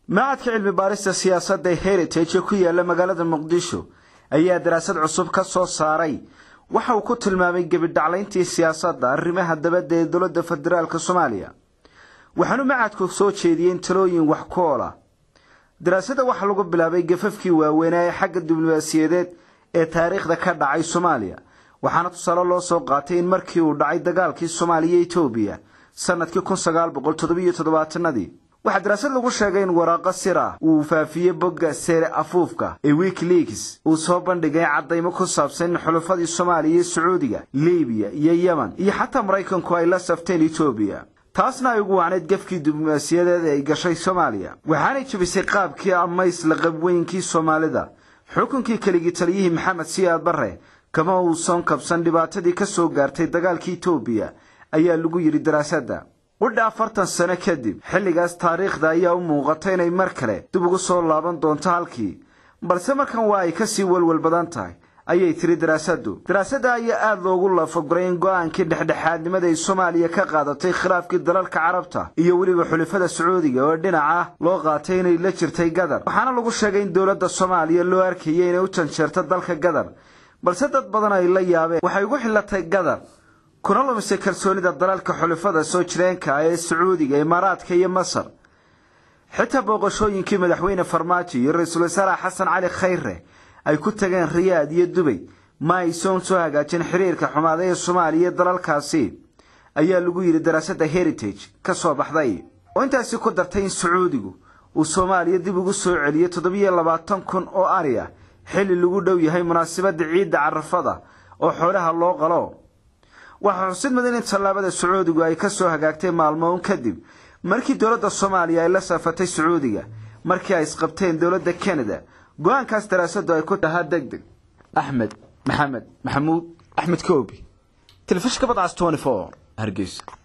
macadka cilmi baarista siyaasadda ee heritage ee ku yaala magaalada muqdisho ayaa daraasad cusub ka soo saaray waxa uu ku tilmaamay gebidhaclayntii siyaasadda arrimaha dabadda ee dowladda federaalk soomaaliya waxaanu macadku soo jeediyeen talooyin wax ku oola daraasadda waxaa lagu bilaabay gafafkii waaweynaa ee xagga diblomaasiyadeed ee taariikhda ka dhacay soomaaliya waxaana tusaale loo soo qaatay in markii uu dhacay dagaalkii soomaaliya e etoobiya sanadkii kun sagaal boqol toddobiyo toddobaatanadii waxaa daraasad lagu sheegay in waraaqo sir ah uu faafiyey bogga seere afuufka ee wikileaks uu soo bandhigay caddaymo ku saabsan in xulufadii soomaaliya iyo sacuudiga libiya iyo yemen iyo xataa maraykanku ay la safteen etoobiya taasna ay ugu wacnayd gafkii diblomaasiyadeed ee ay gashay soomaaliya waxaanay jebisay qaabkii amays laqabweynkii soomaalida xukunkii keligii taliyihii maxamed siyaad barre kama uusan kabsan dhibaatadii ka soo gaartay dagaalkii etoobiya ayaa lagu yidhi daraasadda qudha afartan sano kadib xilligaas taariikhda ayaa u muuqata inay mar kale dib ugu soo laaban doonto halkii balse markan waa ay kasii walwal badan tahay ayay tiri daraasaddu daraasadda ayaa aada loogu lafaguray in go-aankii dhexdhexaadnimada ay soomaaliya ka qaadatay khilaafkii dalalka carabta iyo weliba xulafada sacuudiga oo dhinaca loo qaatay inay la jirtay gadar waxaana lagu sheegay in dowladda soomaaliya loo arkayay inay u janjeerto dalka gadar balse dad badan ay la yaabeen waxay ugu xillatay gadar kuna lumisay kalsoonida dalalka xulafada soo jireenka ah ee sacuudiga imaaraadka iyo masar xitaa booqashooyinkii madaxweyne farmaajo iyo ra-iisul wasaare xasan cali khayre ay ku tageen riyaad iyo dubay ma aysoon soo hagaajin xiriirka xumaada ee soomaaliya iyo dalalkaasi ayaa lagu yidhi daraasadda heritage ka soo baxday oo intaasi ku dartay in sacuudigu uu soomaaliya dib ugu soo celiyey toddobiyo labaatan kun oo ari ah xilli lagu dhow yahay munaasabadda ciidda carafada oo xoolaha loo qalo waxaa xusid mudan in tallaabada sacuudigu ay ka soo hagaagtay maalmo un kadib markii dowladda soomaaliya ay la safatay sacuudiga markii ay isqabteen dowladda canada go-aankaas daraasaddu ay ku tahaa deg deg axmed maxamed maxamuud axmed koobi telefishinka badcas hargeysa